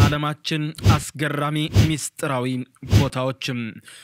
የዓለማችን አስገራሚ ሚስጥራዊ ቦታዎችም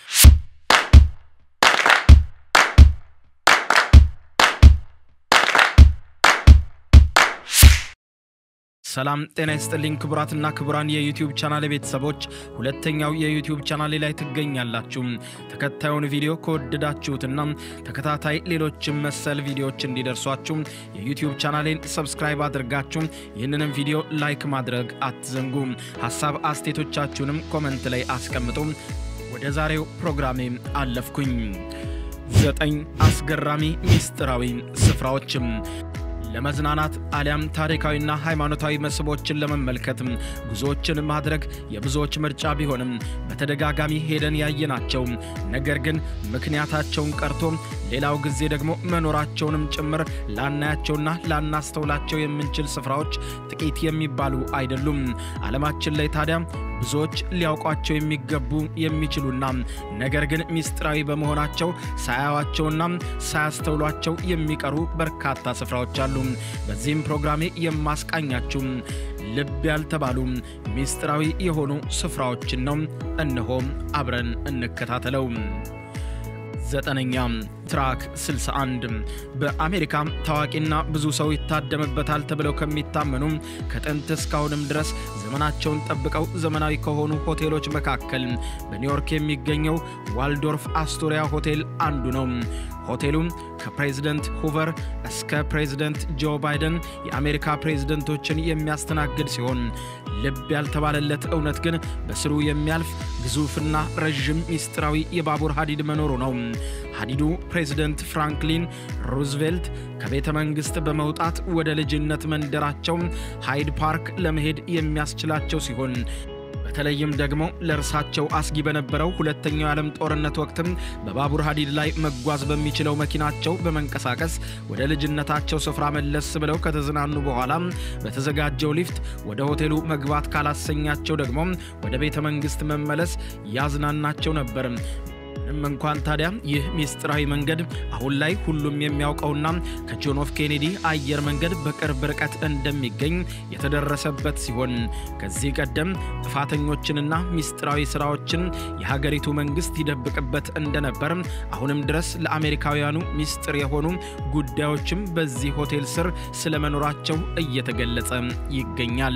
ሰላም ጤና ይስጥልኝ ክቡራትና ክቡራን የዩቲዩብ ቻናል ቤተሰቦች፣ ሁለተኛው የዩቲዩብ ቻናሌ ላይ ትገኛላችሁ። ተከታዩን ቪዲዮ ከወደዳችሁትና ተከታታይ ሌሎችም መሰል ቪዲዮዎች እንዲደርሷችሁ የዩቲዩብ ቻናሌን ሰብስክራይብ አድርጋችሁ ይህንንም ቪዲዮ ላይክ ማድረግ አትዘንጉ። ሀሳብ አስቴቶቻችሁንም ኮመንት ላይ አስቀምጡ። ወደ ዛሬው ፕሮግራሜ አለፍኩኝ። ዘጠኝ አስገራሚ ሚስጥራዊ ስፍራዎችም ለመዝናናት አሊያም ታሪካዊና ሃይማኖታዊ መስህቦችን ለመመልከት ጉዞዎችን ማድረግ የብዙዎች ምርጫ ቢሆንም በተደጋጋሚ ሄደን ያየናቸው ነገር ግን ምክንያታቸውን ቀርቶ ሌላው ጊዜ ደግሞ መኖራቸውንም ጭምር ላናያቸውና ላናስተውላቸው የምንችል ስፍራዎች ጥቂት የሚባሉ አይደሉም። ዓለማችን ላይ ታዲያ ብዙዎች ሊያውቋቸው የሚገቡ የሚችሉና ነገር ግን ሚስጥራዊ በመሆናቸው ሳያዋቸውና ሳያስተውሏቸው የሚቀሩ በርካታ ስፍራዎች አሉ። በዚህም ፕሮግራሜ የማስቃኛችሁ ልብ ያልተባሉ ሚስጥራዊ የሆኑ ስፍራዎችን ነው። እነሆ አብረን እንከታተለው። ዘጠነኛ ትራክ 61 በአሜሪካ ታዋቂና ብዙ ሰው ይታደምበታል ተብለው ከሚታመኑ ከጥንት እስካሁንም ድረስ ዘመናቸውን ጠብቀው ዘመናዊ ከሆኑ ሆቴሎች መካከል በኒውዮርክ የሚገኘው ዋልዶርፍ አስቶሪያ ሆቴል አንዱ ነው። ሆቴሉ ከፕሬዝደንት ሁቨር እስከ ፕሬዝደንት ጆ ባይደን የአሜሪካ ፕሬዝደንቶችን የሚያስተናግድ ሲሆን ልብ ያልተባለለት እውነት ግን በስሩ የሚያልፍ ግዙፍና ረዥም ሚስጥራዊ የባቡር ሀዲድ መኖሩ ነው። ሀዲዱ ፕሬዝደንት ፍራንክሊን ሩዝቬልት ከቤተ መንግሥት በመውጣት ወደ ልጅነት መንደራቸው ሃይድ ፓርክ ለመሄድ የሚያስችላቸው ሲሆን በተለይም ደግሞ ለእርሳቸው አስጊ በነበረው ሁለተኛው የዓለም ጦርነት ወቅትም በባቡር ሀዲድ ላይ መጓዝ በሚችለው መኪናቸው በመንቀሳቀስ ወደ ልጅነታቸው ስፍራ መለስ ብለው ከተዝናኑ በኋላ በተዘጋጀው ሊፍት ወደ ሆቴሉ መግባት ካላሰኛቸው ደግሞ ወደ ቤተ መንግሥት መመለስ ያዝናናቸው ነበር። ምንም እንኳን ታዲያ ይህ ሚስጥራዊ መንገድ አሁን ላይ ሁሉም የሚያውቀውና ከጆን ኤፍ ኬኔዲ አየር መንገድ በቅርብ ርቀት እንደሚገኝ የተደረሰበት ሲሆን ከዚህ ቀደም ጥፋተኞችንና ሚስጥራዊ ስራዎችን የሀገሪቱ መንግስት ይደብቅበት እንደነበር አሁንም ድረስ ለአሜሪካውያኑ ሚስጥር የሆኑ ጉዳዮችም በዚህ ሆቴል ስር ስለመኖራቸው እየተገለጸ ይገኛል።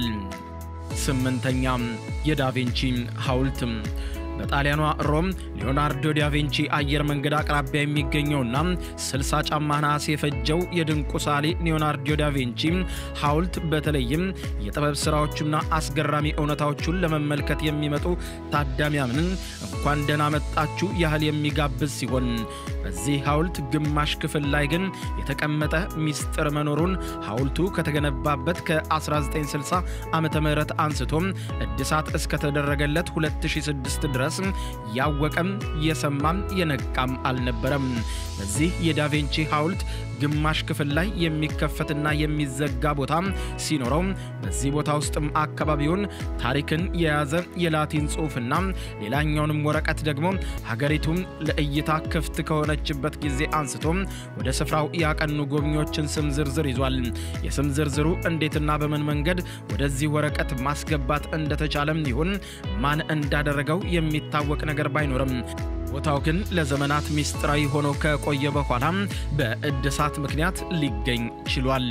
ስምንተኛ የዳቪንቺ ሐውልት በጣሊያኗ ሮም ሊዮናርዶ ዳቪንቺ አየር መንገድ አቅራቢያ የሚገኘውና 60 ጫማ ነሐስ የፈጀው የድንቁ ሳሊ ሊዮናርዶ ዳቪንቺ ሐውልት በተለይም የጥበብ ሥራዎቹና አስገራሚ እውነታዎቹን ለመመልከት የሚመጡ ታዳሚያንን እንኳን ደህና መጣችሁ ያህል የሚጋብዝ ሲሆን በዚህ ሐውልት ግማሽ ክፍል ላይ ግን የተቀመጠ ሚስጥር መኖሩን ሐውልቱ ከተገነባበት ከ1960 ዓ ም አንስቶም እድሳት እስከተደረገለት 2006 ድረስ ያወቀም የሰማም የነቃም አልነበረም። በዚህ የዳቬንቺ ሐውልት ግማሽ ክፍል ላይ የሚከፈትና የሚዘጋ ቦታ ሲኖረው በዚህ ቦታ ውስጥም አካባቢውን ታሪክን የያዘ የላቲን ጽሑፍና ሌላኛውንም ወረቀት ደግሞ ሀገሪቱም ለእይታ ክፍት ከሆነችበት ጊዜ አንስቶ ወደ ስፍራው ያቀኑ ጎብኚዎችን ስም ዝርዝር ይዟል። የስም ዝርዝሩ እንዴትና በምን መንገድ ወደዚህ ወረቀት ማስገባት እንደተቻለም ይሁን ማን እንዳደረገው የሚታወቅ ነገር ባይኖርም ቦታው ግን ለዘመናት ሚስጥራዊ ሆኖ ከቆየ በኋላ በእድሳት ምክንያት ሊገኝ ችሏል።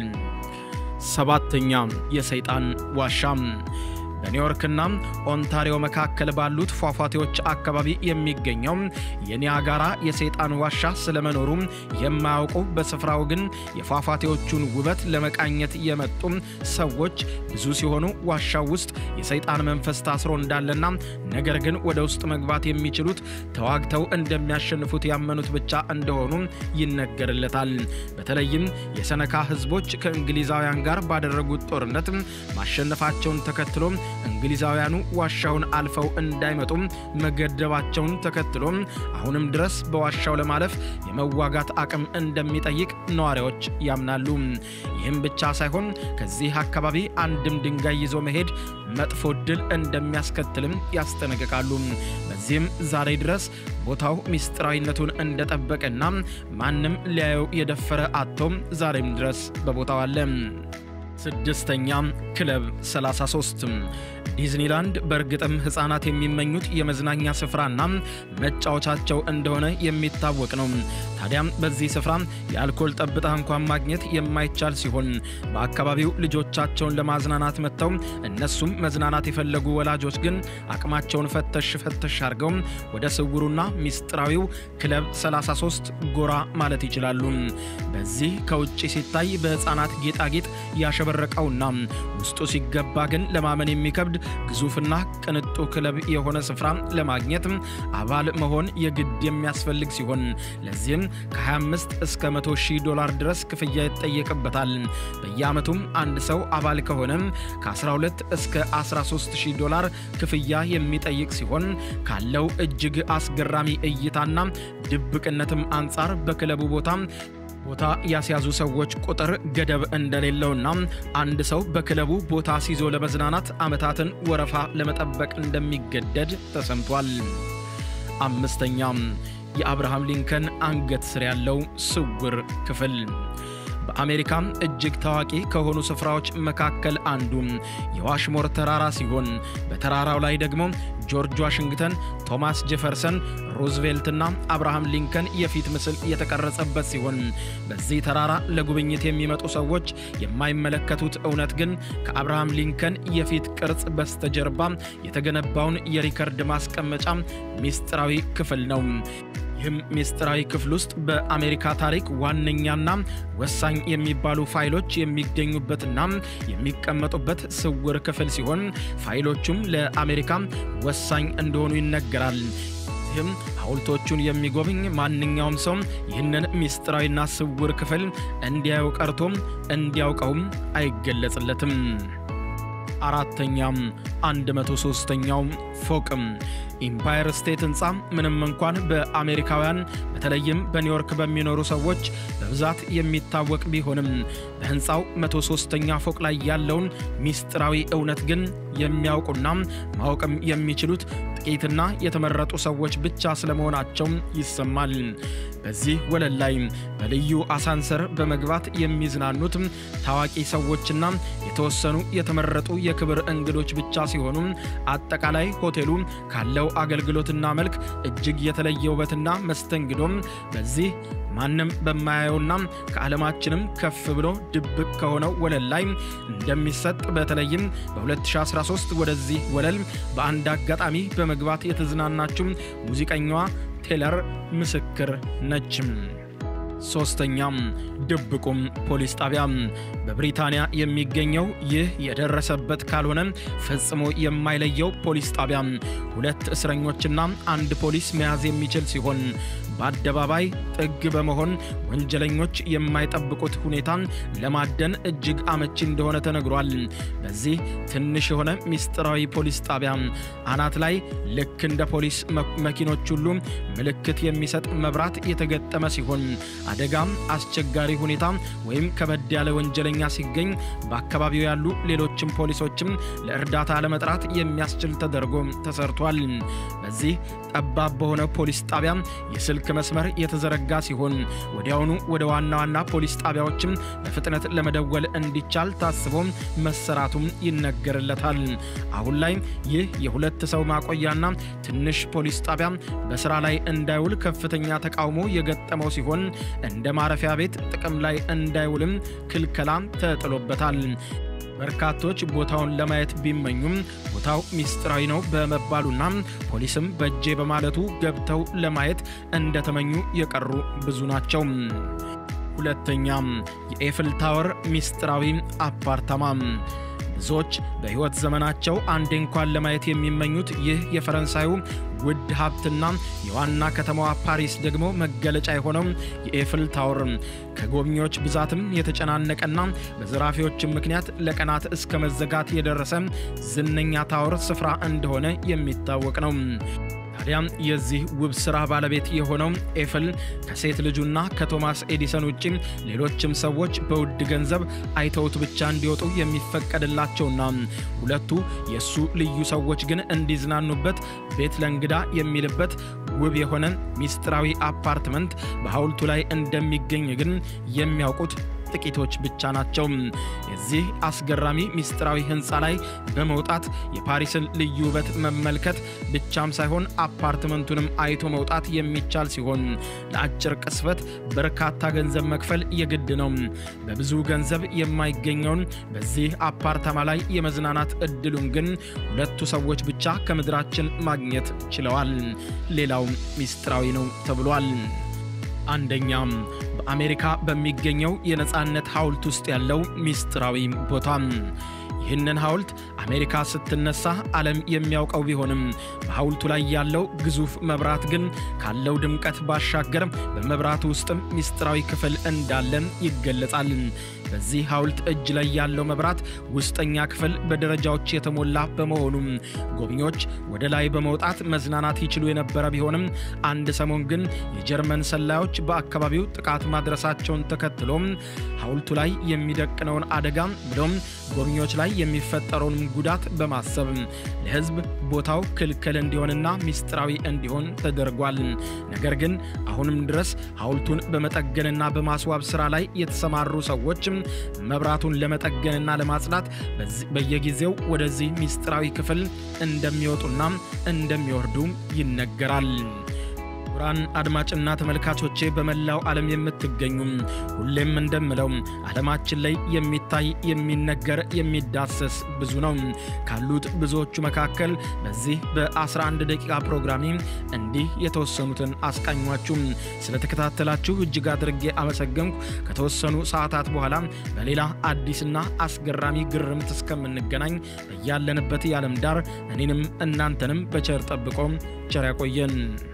ሰባተኛ የሰይጣን ዋሻ በኒውዮርክና ኦንታሪዮ መካከል ባሉት ፏፏቴዎች አካባቢ የሚገኘው የኒያጋራ የሰይጣን ዋሻ ስለመኖሩ የማያውቁ በስፍራው ግን የፏፏቴዎቹን ውበት ለመቃኘት የመጡ ሰዎች ብዙ ሲሆኑ ዋሻው ውስጥ የሰይጣን መንፈስ ታስሮ እንዳለና ነገር ግን ወደ ውስጥ መግባት የሚችሉት ተዋግተው እንደሚያሸንፉት ያመኑት ብቻ እንደሆኑ ይነገርለታል። በተለይም የሰነካ ሕዝቦች ከእንግሊዛውያን ጋር ባደረጉት ጦርነት ማሸነፋቸውን ተከትሎ እንግሊዛውያኑ ዋሻውን አልፈው እንዳይመጡም መገደባቸውን ተከትሎ አሁንም ድረስ በዋሻው ለማለፍ የመዋጋት አቅም እንደሚጠይቅ ነዋሪዎች ያምናሉ። ይህም ብቻ ሳይሆን ከዚህ አካባቢ አንድም ድንጋይ ይዞ መሄድ መጥፎ ዕድል እንደሚያስከትልም ያስጠነቅቃሉ። በዚህም ዛሬ ድረስ ቦታው ሚስጥራዊነቱን እንደጠበቀና ማንም ሊያየው የደፈረ አቶም ዛሬም ድረስ በቦታው አለ። ስድስተኛ ክለብ 33 ዲዝኒላንድ በእርግጥም ሕፃናት የሚመኙት የመዝናኛ ስፍራና መጫወቻቸው እንደሆነ የሚታወቅ ነው። ታዲያም በዚህ ስፍራ የአልኮል ጠብታ እንኳን ማግኘት የማይቻል ሲሆን በአካባቢው ልጆቻቸውን ለማዝናናት መጥተው እነሱም መዝናናት የፈለጉ ወላጆች ግን አቅማቸውን ፈተሽ ፈተሽ አድርገው ወደ ስውሩና ሚስጥራዊው ክለብ 33 ጎራ ማለት ይችላሉ። በዚህ ከውጭ ሲታይ በሕፃናት ጌጣጌጥ ያሸበረቀውና ውስጡ ሲገባ ግን ለማመን የሚከብድ ግዙፍና ቅንጡ ክለብ የሆነ ስፍራ ለማግኘት አባል መሆን የግድ የሚያስፈልግ ሲሆን ለዚህም ከ25 እስከ 100 ሺህ ዶላር ድረስ ክፍያ ይጠየቅበታል። በየዓመቱም አንድ ሰው አባል ከሆነ ከ12 እስከ 13 ሺህ ዶላር ክፍያ የሚጠይቅ ሲሆን ካለው እጅግ አስገራሚ እይታና ድብቅነትም አንጻር በክለቡ ቦታ ቦታ ያስያዙ ሰዎች ቁጥር ገደብ እንደሌለውና አንድ ሰው በክለቡ ቦታ ሲዞ ለመዝናናት ዓመታትን ወረፋ ለመጠበቅ እንደሚገደድ ተሰምቷል። አምስተኛ የአብርሃም ሊንከን አንገት ስር ያለው ስውር ክፍል በአሜሪካ እጅግ ታዋቂ ከሆኑ ስፍራዎች መካከል አንዱ የዋሽሞር ተራራ ሲሆን በተራራው ላይ ደግሞ ጆርጅ ዋሽንግተን፣ ቶማስ ጄፈርሰን፣ ሩዝቬልትና አብርሃም ሊንከን የፊት ምስል የተቀረጸበት ሲሆን በዚህ ተራራ ለጉብኝት የሚመጡ ሰዎች የማይመለከቱት እውነት ግን ከአብርሃም ሊንከን የፊት ቅርጽ በስተጀርባ የተገነባውን የሪከርድ ማስቀመጫ ሚስጥራዊ ክፍል ነው። ይህም ሚስጥራዊ ክፍል ውስጥ በአሜሪካ ታሪክ ዋነኛና ወሳኝ የሚባሉ ፋይሎች የሚገኙበትና የሚቀመጡበት ስውር ክፍል ሲሆን ፋይሎቹም ለአሜሪካ ወሳኝ እንደሆኑ ይነገራል። ይህም ሐውልቶቹን የሚጎብኝ ማንኛውም ሰው ይህንን ሚስጥራዊና ስውር ክፍል እንዲያየው ቀርቶም እንዲያውቀውም አይገለጽለትም። አራተኛም 103ኛው ፎቅም ኢምፓየር ስቴት ህንፃ ምንም እንኳን በአሜሪካውያን በተለይም በኒውዮርክ በሚኖሩ ሰዎች በብዛት የሚታወቅ ቢሆንም በህንፃው 103ኛ ፎቅ ላይ ያለውን ሚስጥራዊ እውነት ግን የሚያውቁና ማወቅም የሚችሉት ጥቂትና የተመረጡ ሰዎች ብቻ ስለመሆናቸው ይሰማል። በዚህ ወለል ላይ በልዩ አሳንሰር በመግባት የሚዝናኑት ታዋቂ ሰዎችና የተወሰኑ የተመረጡ የክብር እንግዶች ብቻ ሲሆኑ አጠቃላይ ሆቴሉ ካለው አገልግሎትና መልክ እጅግ የተለየ ውበትና መስተንግዶም በዚህ ማንም በማያየውና ከዓለማችንም ከፍ ብሎ ድብቅ ከሆነው ወለል ላይ እንደሚሰጥ በተለይም በ2013 ወደዚህ ወለል በአንድ አጋጣሚ በመግባት የተዝናናችው ሙዚቀኛዋ ቴለር ምስክር ነች። ሶስተኛም ድብቁም ፖሊስ ጣቢያ በብሪታንያ የሚገኘው ይህ የደረሰበት ካልሆነ ፈጽሞ የማይለየው ፖሊስ ጣቢያ ሁለት እስረኞችና አንድ ፖሊስ መያዝ የሚችል ሲሆን በአደባባይ ጥግ በመሆን ወንጀለኞች የማይጠብቁት ሁኔታን ለማደን እጅግ አመቺ እንደሆነ ተነግሯል። በዚህ ትንሽ የሆነ ሚስጥራዊ ፖሊስ ጣቢያ አናት ላይ ልክ እንደ ፖሊስ መኪኖች ሁሉ ምልክት የሚሰጥ መብራት የተገጠመ ሲሆን አደጋም፣ አስቸጋሪ ሁኔታ ወይም ከበድ ያለ ወንጀለኛ ሲገኝ በአካባቢው ያሉ ሌሎችም ፖሊሶችም ለእርዳታ ለመጥራት የሚያስችል ተደርጎ ተሰርቷል። በዚህ ጠባብ በሆነ ፖሊስ ጣቢያ የስልክ መስመር የተዘረጋ ሲሆን ወዲያውኑ ወደ ዋና ዋና ፖሊስ ጣቢያዎችም በፍጥነት ለመደወል እንዲቻል ታስቦ መሰራቱም ይነገርለታል። አሁን ላይ ይህ የሁለት ሰው ማቆያና ትንሽ ፖሊስ ጣቢያ በስራ ላይ እንዳይውል ከፍተኛ ተቃውሞ የገጠመው ሲሆን እንደ ማረፊያ ቤት ጥቅም ላይ እንዳይውልም ክልከላ ተጥሎበታል። በርካቶች ቦታውን ለማየት ቢመኙም ቦታው ሚስጥራዊ ነው በመባሉና ፖሊስም በእጄ በማለቱ ገብተው ለማየት እንደተመኙ የቀሩ ብዙ ናቸው። ሁለተኛም የኤፍል ታወር ሚስጥራዊ አፓርታማ ብዙዎች በሕይወት ዘመናቸው አንዴ እንኳን ለማየት የሚመኙት ይህ የፈረንሳዩ ውድ ሀብትና የዋና ከተማዋ ፓሪስ ደግሞ መገለጫ የሆነው የኤፍል ታወር ከጎብኚዎች ብዛትም የተጨናነቀና በዘራፊዎችም ምክንያት ለቀናት እስከ መዘጋት የደረሰ ዝነኛ ታወር ስፍራ እንደሆነ የሚታወቅ ነው። ታዲያም የዚህ ውብ ስራ ባለቤት የሆነው ኤፍል ከሴት ልጁና ከቶማስ ኤዲሰን ውጭ ሌሎችም ሰዎች በውድ ገንዘብ አይተውት ብቻ እንዲወጡ የሚፈቀድላቸውና ሁለቱ የእሱ ልዩ ሰዎች ግን እንዲዝናኑበት ቤት ለእንግዳ የሚልበት ውብ የሆነ ሚስጥራዊ አፓርትመንት በሐውልቱ ላይ እንደሚገኝ ግን የሚያውቁት ጥቂቶች ብቻ ናቸው። የዚህ አስገራሚ ሚስጥራዊ ህንፃ ላይ በመውጣት የፓሪስን ልዩ ውበት መመልከት ብቻም ሳይሆን አፓርትመንቱንም አይቶ መውጣት የሚቻል ሲሆን ለአጭር ቅስበት በርካታ ገንዘብ መክፈል የግድ ነው። በብዙ ገንዘብ የማይገኘውን በዚህ አፓርታማ ላይ የመዝናናት እድሉን ግን ሁለቱ ሰዎች ብቻ ከምድራችን ማግኘት ችለዋል። ሌላው ሚስጥራዊ ነው ተብሏል። አንደኛ በአሜሪካ በሚገኘው የነፃነት ሐውልት ውስጥ ያለው ሚስጥራዊ ቦታ። ይህንን ሐውልት አሜሪካ ስትነሳ ዓለም የሚያውቀው ቢሆንም በሐውልቱ ላይ ያለው ግዙፍ መብራት ግን ካለው ድምቀት ባሻገር በመብራቱ ውስጥም ሚስጥራዊ ክፍል እንዳለን ይገለጻል። በዚህ ሐውልት እጅ ላይ ያለው መብራት ውስጠኛ ክፍል በደረጃዎች የተሞላ በመሆኑ ጎብኚዎች ወደ ላይ በመውጣት መዝናናት ይችሉ የነበረ ቢሆንም አንድ ሰሞን ግን የጀርመን ሰላዮች በአካባቢው ጥቃት ማድረሳቸውን ተከትሎ ሐውልቱ ላይ የሚደቅነውን አደጋ ብሎም ጎብኚዎች ላይ የሚፈጠረውን ጉዳት በማሰብ ለሕዝብ ቦታው ክልክል እንዲሆንና ሚስጥራዊ እንዲሆን ተደርጓል። ነገር ግን አሁንም ድረስ ሐውልቱን በመጠገንና በማስዋብ ስራ ላይ የተሰማሩ ሰዎች መብራቱን ለመጠገንና ለማጽዳት በየጊዜው ወደዚህ ሚስጥራዊ ክፍል እንደሚወጡና እንደሚወርዱ ይነገራል። ክቡራን አድማጭና ተመልካቾቼ በመላው ዓለም የምትገኙ ሁሌም እንደምለው ዓለማችን ላይ የሚታይ የሚነገር የሚዳሰስ ብዙ ነው። ካሉት ብዙዎቹ መካከል በዚህ በ11 ደቂቃ ፕሮግራሚ እንዲህ የተወሰኑትን አስቃኟችሁ። ስለተከታተላችሁ እጅግ አድርጌ አመሰገንኩ። ከተወሰኑ ሰዓታት በኋላ በሌላ አዲስና አስገራሚ ግርምት እስከምንገናኝ በያለንበት የዓለም ዳር እኔንም እናንተንም በቸር ጠብቆ ቸር ያቆየን።